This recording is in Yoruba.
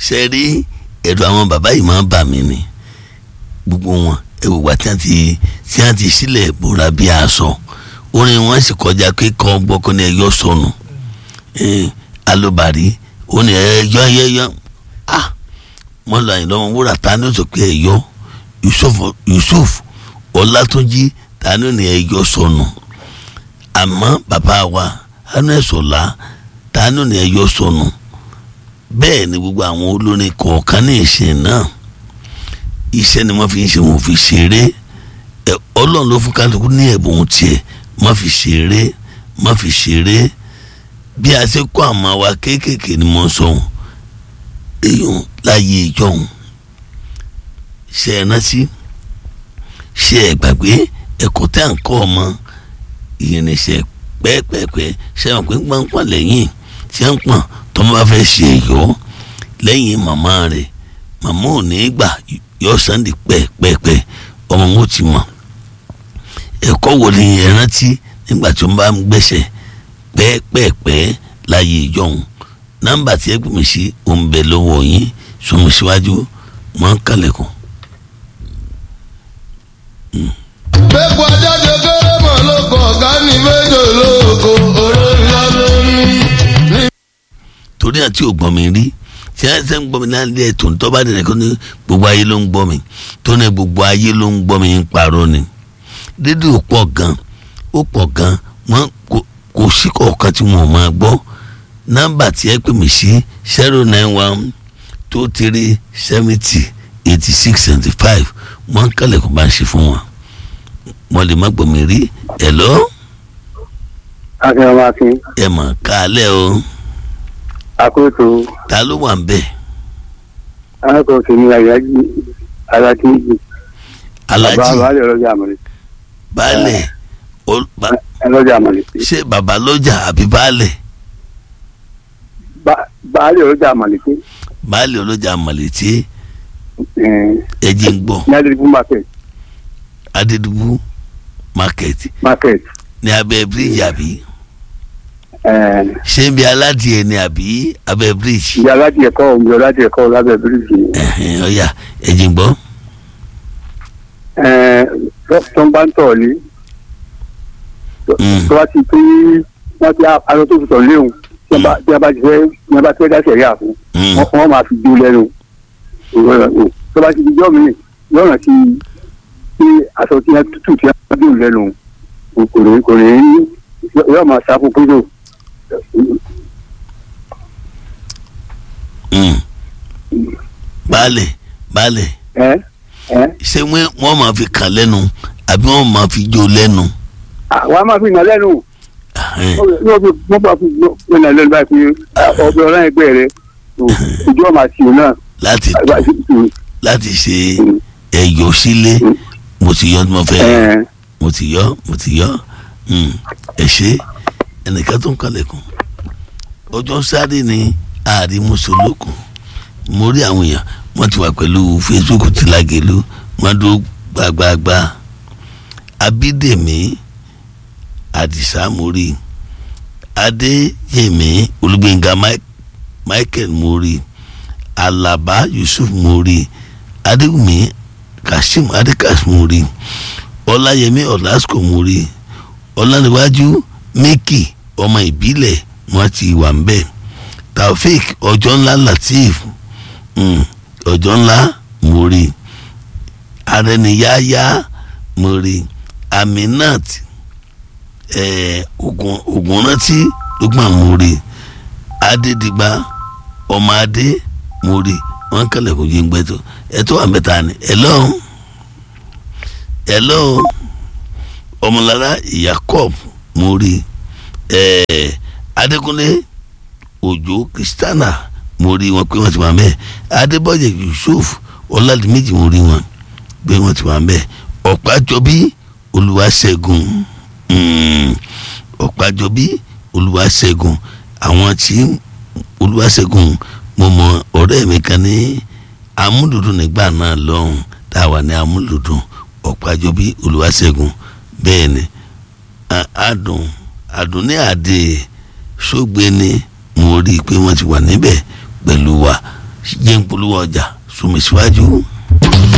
ṣe rí ẹ̀rọ àwọn bàbá yìí máa ń bà mí ni gbogbo wọn ẹ̀wò wá tí wọ́n ti tí wọ́n ti sílẹ̀ bóra bí aṣọ orin wọn sì kọjá pé kọ́ gbọ́kọ́ ní ẹ̀yọ́ sọnù alóbàárí ó ní ẹ̀yọ́ ẹ̀yọ́ ah wọ́n lọ àyìnlọ́mọ wúrà ta ni ó sọ pé ẹ̀yọ́ Yusuf Yusuf Ọlátúnjí ta ni ó ní ẹ̀yọ́ sọnù àmọ́ bàbá wa hanẹ́sọ̀lá ta ni ó ní ẹ̀yọ́ sọnù bẹ́ẹ̀ ni gbogbo àwọn olórin kọ̀ọ̀kan ní ìsìn náà iṣẹ́ ni wọ́n fi ń ṣe wọn fi ṣeré ẹ ọlọ́run ló fún kálukú ní ẹ̀bùn tiẹ̀ má fi ṣeré má fi ṣeré bí a ṣe kó àmọ́ wa kéékèèké ni mo ń sọ ohun èèyàn láyé ìjọhún ṣe é rántí ṣe é gbàgbé ẹ̀kọ́ tá à ń kọ́ ọmọ ìrìnsẹ̀ pẹ́ẹ́pẹ́ẹ́pẹ́ ṣe é wọn pé gbọ́npọ́n lẹ́yìn ṣe ń pọ̀n tọ́mọ bá fẹ́ ṣe ẹ̀yọ́ lẹ́yìn màmá rẹ̀ màmá ò ní gbà yọ sànńdì pẹ́ẹ́pẹ́ẹ́pẹ́ ọmọ wọn ti mọ̀ ẹ̀kọ́ wo ni ẹ rántí nígbà tí wọ́n bá ń gbẹ́sẹ̀ pẹ́ẹ́pẹ́ẹ́pẹ́ láyé ìjọhún nọ́mbà tí ẹ pè mí sí òun bẹ lọ́wọ́ yín sọmi síwájú wọ́n ń kálẹ̀kùn. Bẹ́ẹ̀kú ajáde kéré mọ̀ lóko ọ̀gá ní méjò lóko òró ńlá ló ní. torí àti ògbọ́n mi rí tí a ṣe ń gbọ́ mi lálẹ́ ètò tó bá dẹ̀ kó ní gbogbo ayé ló ń gbọ́ mi tó ní gbogbo ayé ló ń gbọ́ mi ń parọ́ ni rédíò pọ̀ gan ó pọ̀ gan wọ́n kò sí kọ̀ọ̀kan tí wọ́n máa gbọ́ nọ́mbà tí ẹ pè mí sí zero nine one two three seventy eighty six seventy five wọ́n ń kálẹ̀ kó bá ń ṣe fún wọn wọ́n lè má gbọ́ mi rí ẹ̀ lọ́ akínọmọ akin ẹ̀ mọ̀ kálẹ̀ o akóso ta ló wà ń bẹ̀ alákòóso ní ayájí alákìíjì bàbá alájì baálé ọlọ́jà àmọ̀lẹ́ baálẹ̀ ol- ba- ọlọ́jà àmọ̀lẹ́ ṣé bàbá lọ́jà àbí baálẹ̀ Ba- baálé ọlọ́jà àmọ̀lẹ́ pé baálẹ̀ ọlọ́jà mọ̀lẹ́tì ẹ̀jẹ̀ ń gbọ́ ní adébú market adédùbú market market ní abẹ́ bíríìjì àbí eh, ṣé ń bí aládìẹ ní àbí abẹ́ bíríìjì ìyá aládìẹ ẹ̀kọ́ òǹgbẹ aládìẹ ẹ̀kọ́ lábẹ́ bíríìjì ẹ̀hìn, ọ̀yà ẹ̀jẹ̀ ń gbọ́ Eh, tó ń bá ń tọ̀ lé Mm. tó bá ti pé wọ́n ti aṣọ tó fi tọ̀ léwu tí wọ́n bá tí wọ́n bá ti fẹ́ tí wọ́n bá fẹ́ dá sẹ̀rí àfún Mm. wọ́n wọ́n máa fi dó lẹ́nu tó bá ti di jọ́ mi yọ̀ràn ti pé aṣọ tí wọ́n tútù tí wọ́n dùn lẹ́nu kò lè kò lè yọ̀ máa sá fún péjọ. Mm. baálẹ̀ baálẹ̀ ẹ ẹ ṣé wọ́n wọ́n máa fi kàn lẹ́nu àbí wọ́n máa fi jó lẹ́nu àwọn a máa fi nà lẹ́nu Ẹ̀hìn, wọ́n bá fi nà lẹ́nu báyìí pé ọbẹ̀ ọ̀rẹ́ ẹgbẹ́ rẹ ìjọ máa tì í náà láti láti ṣe ẹ̀yọ́ sílé mo ti yọ mo fẹ́ ẹ mo ti yọ mo ti yọ Mm. ẹ ṣe ẹnìkan tó ń kalẹ̀kùn ọjọ́ sáré ni ààrí mùsùlùkùn mo rí àwọn èèyàn wọ́n ti wà pẹ̀lú Facebook ti Lágelú wọ́n dúró gbàgbàgbà Abídèmí Àdìsá mo rí Adéyèmí Olúgbénga Mi- Michael mo rí Alaba Yusuf mo rí Adéwùmí Kashim Adékas mo rí Ọláyẹmí Ọlásùkò mo rí ọlọ́niwájú mẹ́kì ọmọ ìbílẹ̀ wọn ti wà ń bẹ̀ taofik ọjọ́ ńlá latif mm, ọjọ́ ńlá mórí arẹniyáyá mórí aminat eh, ogun ogunrántí lukman mórí adédìgbà ọmọ adé mórí wọn kẹlẹ kò jí ń gbẹtọ ẹtọ wà mẹ́ta ni hello hello ọmọlára jacob mórí ẹẹ adékúnlé òjò kristiana mo rí wọn pé wọn ti wà mẹ adébọyẹ yusuf ọládìméjì mo rí wọn pé wọn ti wà mẹ ọ̀pájọbí olúwaṣẹ́gun mm, ọ̀pájọbí olúwaṣẹ́gun àwọn tí olúwaṣẹ́gun mo mọ ọ̀rẹ́ mi kan ní amúlùdùn nígbà náà lọ́hùn tá a wà ní amúlùdùn ọ̀pájọbí olúwaṣẹ́gun bẹ́ẹ̀ ni a- adùn adùn ní àdè sógbé ni mo rí i pé wọ́n ti wà níbẹ̀ pẹ̀lú wa jẹ́ ń polówó ọjà sùnmí síwájú.